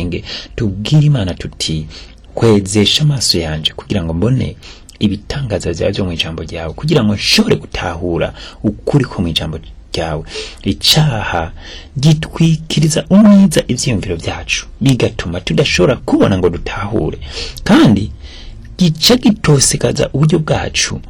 ubwenge tubwire imana tuti kwezesha amaso yanje kugira ngo mbone ibitangaza byawe byo mu ijambo ryawe kugira ngo nshobore gutahura ukuri ko mu ijambo ryawe icaha gitwikiriza umwiza ivyiyumviro byacu bigatuma tudashobora kubona ngo dutahure kandi gica gitosekaza uburyo bwacu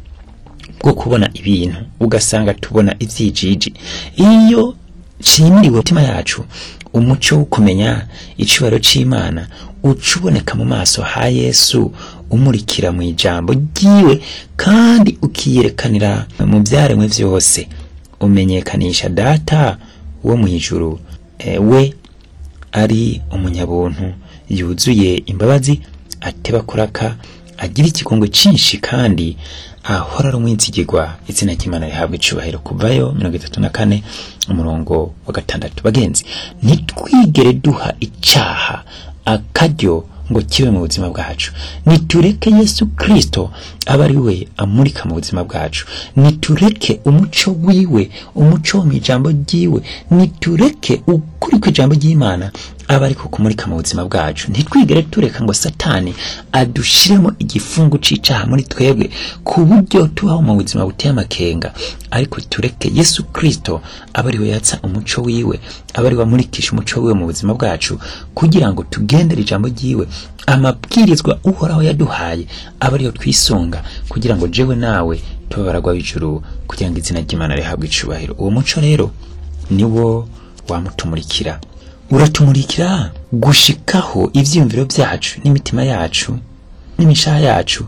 bwo kubona ibintu ugasanga tubona ivyijiji iyo cimiriwe mutima yacu umuco wo kumenya icubaro c'imana uca uboneka mu maso ha yesu umurikira mu ijambo ryiwe kandi ukiyerekanira mu vyaremwe vyose umenyekanisha data wo mu ijuru e, we ari umunyabuntu yuzuye imbabazi ateba kuraka agira ikigongo cinshi kandi ahora ari umwizigirwa izina ry'imana rihabwa icubahiro kuvayo mirongo itatu na kane umurongo wa gatandatu bagenzi ntitwigere duha icaha akaryo ngo kibe mu buzima bwacu nitureke yesu kristo aba ari we amurika mu buzima bwacu nitureke umuco wiwe umuco wo mu ijambo ryiwe nitureke ukuri kw'ijambo ry'imana aba ariko kumurika mu buzima bwacu ntitwigere tureka ngo satani adushiremo igifungu c'icaha muri twebwe ku buryo tubaho mu buzima buteye amakenga ariko tureke yesu kristo aba ari we yatsa umuco wiwe aba ari we amurikisha umuco wiwe mu buzima bwacu kugira ngo tugendere ijambo ryiwe amabwirizwa uhoraho yaduhaye aba ariyo twisunga kugira ngo jewe nawe tube baragwa b'ijuru kugira ngo izina ry'imana rihabwe icubahiro uwo muco rero niwo wamutumurikira uratumurikira gushikaho ivyiyumviro vyacu n'imitima yacu n'imishaha yacu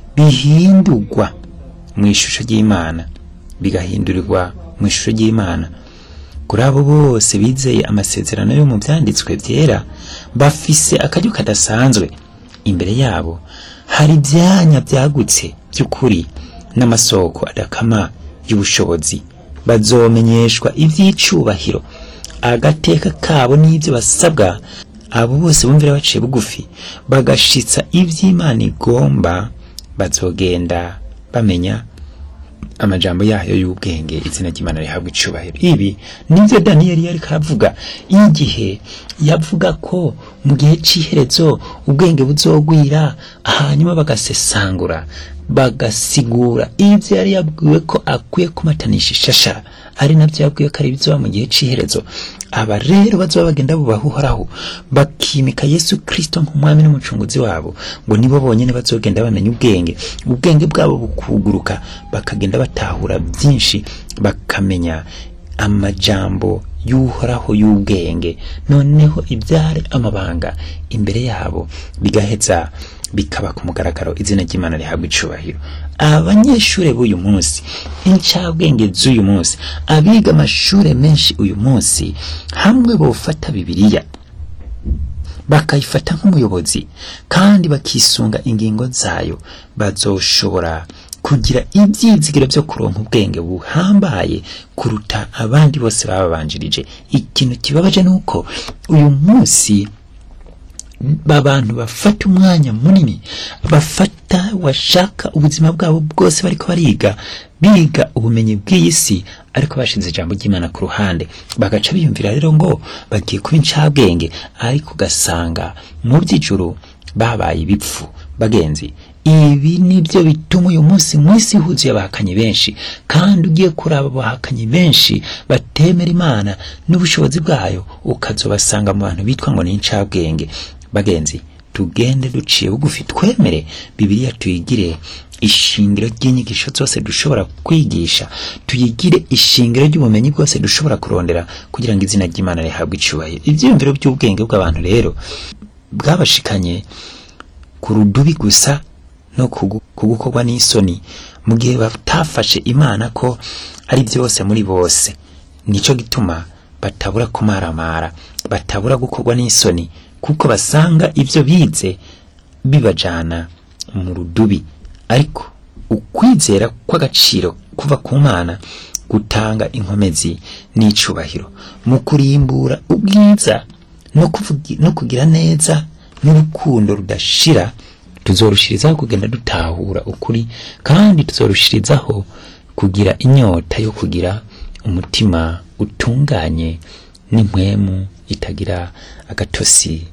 bihindurwa mu ishusho ry'imana bigahindurirwa mu ishusho ry'imana kuri abo bose bizeye amasezerano yo mu vyanditswe vyera bafise akaryo kadasanzwe imbere yabo hari ivyanya vyagutse vy'ukuri n'amasoko adakama y'ubushobozi bazomenyeshwa ivy'icubahiro agateka kabo n'ibyo basabwa abo bose bumvira baciye bugufi bagashitsa ivy'imana igomba bazogenda bamenya amajambo yayo y'ubwenge izina ry'imana rihabwa icubahiro ibi nivyo daniyeli yariko aravuga igihe yavuga ko mu gihe c'iherezo ubwenge buzogwira hanyuma bagasesangura bagasigura ivyo yari yabwiwe ko akwiye kumatanisha ishashara ari navyo yabwiwe ko ari bizoba mu gihe c'iherezo aba rero bazoba bagenda bubaha uhoraho bakimika yesu kristo nk'umwami n'umucunguzi wabo ngo nibo bonyene bazogenda bamenya ubwenge ubwenge bwabo bukuguruka bakagenda batahura byinshi bakamenya amajambo y'uhoraho y'ubwenge noneho ibyare amabanga imbere yabo bigaheza bikaba ku mugaragaro izina ry'imana rihabwa icubahiro abanyeshure b'uyu munsi incabwenge z'uyu munsi abiga amashure menshi uyu munsi hamwe bofata bibiliya bakayifata nk'umuyobozi kandi bakisunga ingingo zayo bazoshobora kugira ibyizigiro byo kuronka ubwenge buhambaye kuruta abandi bose bababanjirije ikintu kibabaje nuko uyu munsi abantu bafata umwanya munini bafata washaka ubuzima bwabo bwose bariko bariga biga ubumenyi bw'iyi si ariko bashize ijambo ry'imana ku ruhande bagaca biyumvira rero ngo bagiye kuba incabwenge ariko ugasanga mu by'ijuru babaye ibipfu bagenzi ibi nibyo bituma uyu munsi mu isi huzuye abahakanyi benshi kandi ugiye kuraba abahakanyi benshi batemera imana n'ubushobozi bwayo ukazobasanga mu bantu bitwa ngo ni incabwenge bagenzi tugende duciye bugufi twemere bibiliya tuyigire ishingiro ry'inyigisho zose dushobora kwigisha tuyigire ishingiro ry'ubumenyi bwose dushobora kurondera kugira ngo izina ry'imana rihabwe icubahiro ivyiyumviro by'ubwenge bw'abantu rero bwabashikanye ku rudubi gusa no kugukorwa n'isoni mu gihe batafashe imana ko ari byose muri bose nico gituma batabura kumaramara batabura gukorwa n'isoni kuko basanga ibyo bize bibajana mu rudubi ariko ukwizera kw'agaciro kuva ku mana gutanga inkomezi n'icubahiro mu kurimbura ubwiza no, kuvugi, no kugira neza n'urukundo rudashira tuzorushirizaho kugenda dutahura ukuri kandi tuzorushirizaho kugira inyota yo kugira umutima utunganye n'impwemu itagira agatosi